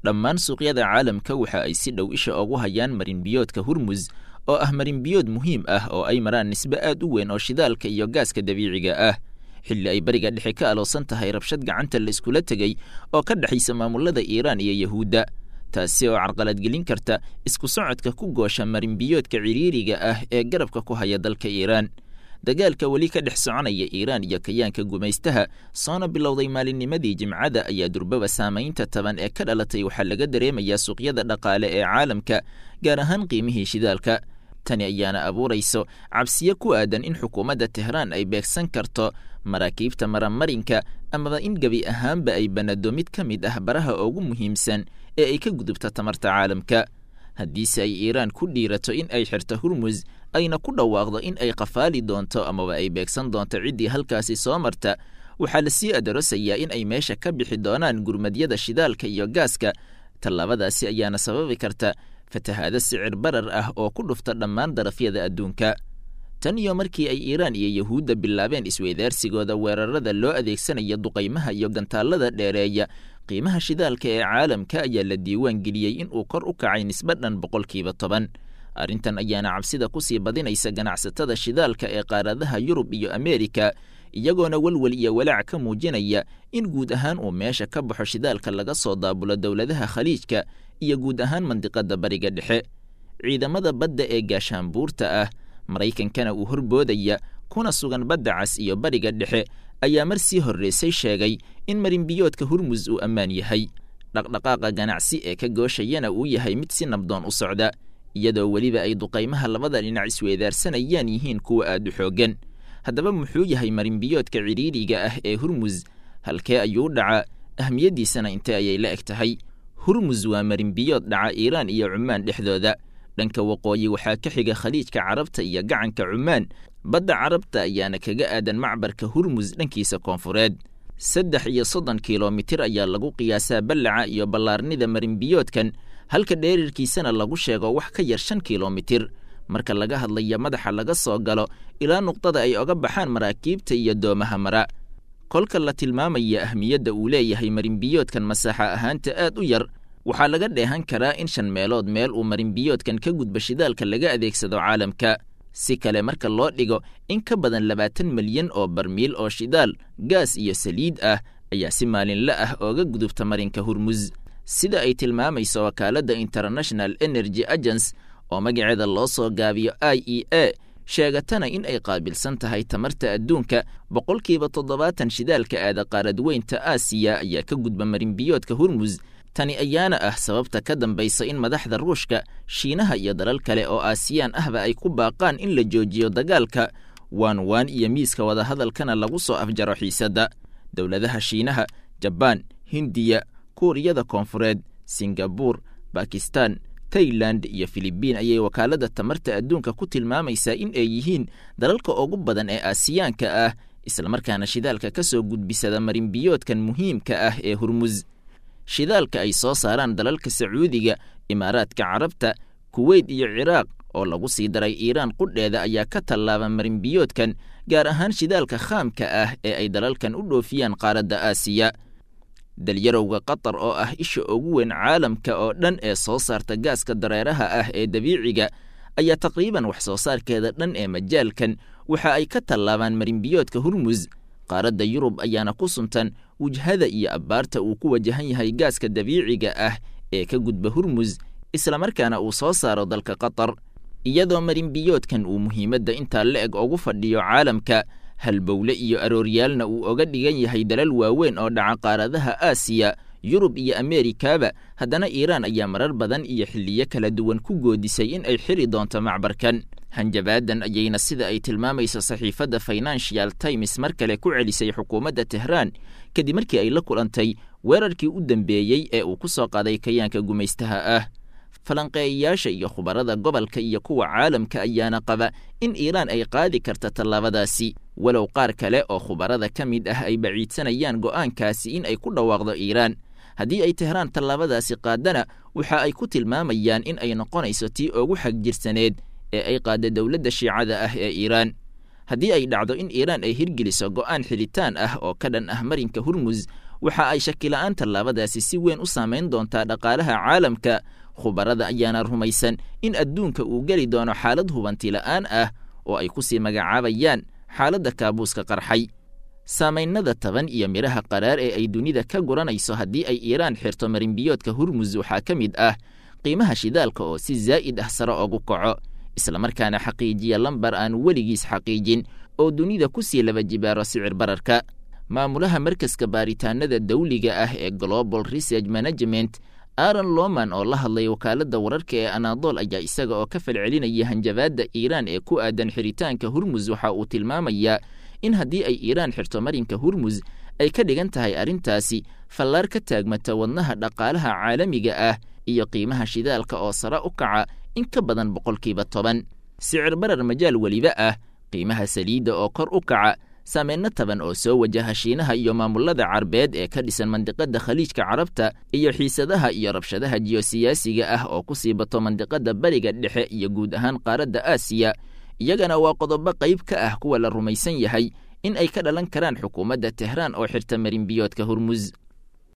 dhammaan suuqyada caalamka waxa ay si dhow isha ugu hayaan marinbiyoodka hurmus oo ah marinbiyood muhiim ah oo ay maraan nisbe aad u weyn oo shidaalka iyo gaaska dabiiciga ah xilli ay bariga dhexe ka aloosan tahay rabshad gacanta la iskula tegey oo ka dhexaysa maamulada iiraan iyo yahuudda taasi oo carqaladgelin karta isku socodka ku goosha marinbiyoodka ciriiriga ah ee garabka ku haya dalka iiraan dagaalka weli ka dhex soconaya iiraan iyo kayaanka gumaystaha soona bilowday maalinnimadii jimcada ayaa durbaba saamaynta taban ee ka dhalatay waxaa laga dareemayaa suuqyada dhaqaale ee caalamka gaar ahaan qiimihii shidaalka tani ayaana abuurayso cabsiyo ku aadan in xukuumadda tehraan ay beegsan karto maraakiibta maramarinka amaba in gebi ahaanba ay banado mid ka mid ah baraha ugu muhiimsan ee ay ka gudubta tamarta caalamka haddiise ay iiraan ku dhiirato in ay xirto hurmus ayna ku dhawaaqdo in ay qafaali doonto amaba ay beegsan doonto ciddii halkaasi soo marta waxaa lasii adarosayaa in ay meesha ka bixi doonaan gurmadyada shidaalka iyo gaaska tallaabadaasi ayaana sababi karta fatahaado sicir barar ah oo ku dhufta dhammaan darafyada adduunka tan iyo markii ay iiraan iyo yahuudda bilaabeen isweydaarsigooda weerarada loo adeegsanaya duqaymaha iyo gantaallada dheereeya qiimaha shidaalka ee caalamka ayaa la diiwaan geliyey in uu kor u kacay nisbe dhan boqolkiiba toban arrintan ayaana cabsida ku sii badinaysa ganacsatada shidaalka ee qaaradaha yurub iyo ameerika iyagoona welwel iyo walaac ka muujinaya in guud ahaan uu meesha ka baxo shidaalka laga soo daabulo dowladaha khaliijka iyo guud ahaan mandiqada bariga dhexe ciidamada badda ee gaashaanbuurta ah maraykankana uu horboodaya kuna sugan badda cas iyo bariga dhexe ayaa mar sii horreysay sheegay in marinbiyoodka hurmus uu ammaan yahay dhaqdhaqaaqa ganacsi ee ka gooshayana uu yahay mid si nabdoon u socda iyadoo weliba ay duqaymaha labada dhinac isweedaarsanayaan yihiin kuwa aad u xooggan haddaba muxuu yahay marinbiyoodka cidhiiriga ah ee hurmus halkee ayuu dhaca ahmiyaddiisana intee ayay la eg tahay hurmus waa marinbiyood dhaca iiraan iyo cumaan dhexdooda dhanka waqooyi waxaa ka xiga khaliijka carabta iyo gacanka cumaan badda carabta ayaana kaga aadan macbarka hurmus dhankiisa koonfureed saddex iyo soddon kilomitir ayaa lagu qiyaasaa ballaca iyo ballaarnida marinbiyoodkan halka dheerirkiisana lagu sheego wax ka yar shan kilomitir marka laga hadlayo madaxa laga soo galo ilaa nuqdada ay oga baxaan maraakiibta iyo doomaha mara kolka la tilmaamaya ahmiyadda uu leeyahay marinbiyoodkan masaaxa ahaanta aad u yar waxaa laga dheehan karaa in shan meelood meel uu marinbiyoodkan ka gudba shidaalka laga adeegsado caalamka si kale marka loo dhigo in ka badan labaatan milyan oo barmiil oo shidaal gaas iyo saliid ah ayaa si maalinle ah ooga gudubta marinka hurmus sida ay tilmaamayso wakaaladda international energy agence oo magaceeda loo soo gaabiyo i e a sheegatana in ay qaabilsan tahay tamarta adduunka boqolkiiba toddobaatan shidaalka aada qaaradweynta aasiya ayaa ka gudba marinbiyoodka hurmus tani ayaana ah sababta ka dambaysa in madaxda ruushka shiinaha iyo dalal kale oo aasiyaan ahba ay ku baaqaan in la joojiyo dagaalka waan waan iyo miiska wadahadalkana lagu soo afjaro xiisadda dowladaha shiinaha jabaan hindiya kuuriyada koonfureed singabuur bakistan tailand iyo filibiin ayay wakaaladda tamarta adduunka ku tilmaamaysaa in ay yihiin dalalka ugu badan ee aasiyaanka ah islamarkaana shidaalka ka soo gudbisada marinbiyoodkan muhiimka ah ee hurmus shidaalka ay soo saaraan dalalka sacuudiga imaaraadka carabta kuweyt iyo ciraaq oo lagu sii daray iiraan qudheeda ayaa ka tallaaba marinbiyoodkan gaar ahaan shidaalka khaamka ah ee ay dalalkan u dhoofiyaan qaaradda aasiya dalyarowga qatar oo ah isha ugu weyn caalamka oo dhan ee soo saarta gaaska dareeraha ah ee dabiiciga ayaa taqriiban wax soo saarkeeda dhan ee majaalkan waxa ay ka tallaabaan marinbiyoodka hurmus qaaradda yurub ayaana ku suntan wujhada iyo abbaarta uu ku wajahan yahay gaaska dabiiciga ah ee ka gudba hurmus islamarkaana uu soo saaro dalka qatar iyadoo marinbiyoodkan uu muhiimadda intaa la eg ugu fadhiyo caalamka halbowle iyo arooryaalna uu oga dhigan yahay dalal waaweyn oo dhaca qaaradaha aasiya yurub iyo ameerikaba haddana iiraan ayaa marar badan iyo xilliyo kala duwan ku goodisay in ay xiri doonto macbarkan hanjabaadan ayayna sida ay tilmaamayso saxiifadda financial times mar kale ku celisay xukuumadda tehraan kadib markii ay la kulantay weerarkii u dambeeyey ee uu ku soo qaaday kayaanka gumaystaha ah falanqeeyayaasha iyo khubarada gobolka iyo kuwa caalamka ayaana qaba in iiraan ay qaadi karta tallaabadaasi walow qaar kale oo khubarada ka mid ah ay baciidsanayaan go'aankaasi in ay ku dhawaaqdo iiraan haddii ay tehraan tallaabadaasi qaadana waxa ay ku tilmaamayaan in ay noqonayso tii ugu xagjirsaneed ee ay qaada dowladda shiicada ah ee iiraan haddii ay dhacdo in iiraan ay hirgeliso go'aan xilitaan ah oo ka dhan ah marinka hurmus waxa ay shakila-aan tallaabadaasi si weyn u saamayn doontaa dhaqaalaha caalamka khubarada ayaana rumaysan in adduunka uu geli doono xaalad hubanti la'aan ah oo ay ku sii magacaabayaan xaaladda kaabuuska qarxay saamaynada taban iyo midhaha qaraar ee ay dunida ka guranayso haddii ay iiraan xirto marinbiyoodka hurmus waxaa ka mid ah qiimaha shidaalka oo si zaa'id ah sare ogu kaco islamarkaana xaqiijiya lambar aan weligiis xaqiijin oo dunida ku sii laba jibaaro sicir bararka maamulaha markaska baaritaanada dawliga ah ee global research management aaron loman oo la hadlay wakaaladda wararka ee anadol ayaa isaga oo ka falcelinaya hanjabaadda iiraan ee ku aadan xiritaanka hurmus waxa uu tilmaamayaa in haddii ay iiraan xirto marinka hurmus ay ka dhigan tahay arrintaasi fallaar ka taagmata wadnaha dhaqaalaha caalamiga ah iyo qiimaha shidaalka oo sare u kaca in ka badan boqolkiiba toban sicir barar majaal weliba ah qiimaha saliidda oo kor u kaca saameyno taban oo soo wajaha shiinaha iyo maamulada carbeed ee ka dhisan mandiqadda khaliijka carabta iyo xiisadaha iyo rabshadaha jiyosiyaasiga ah oo ku sii bato mandiqadda bariga dhexe iyo guud ahaan qaaradda aasiya iyagana waa qodobo qayb ka ah kuwa la rumaysan yahay in ay ka dhalan karaan xukuumadda tehraan oo xirta marinbiyoodka hurmus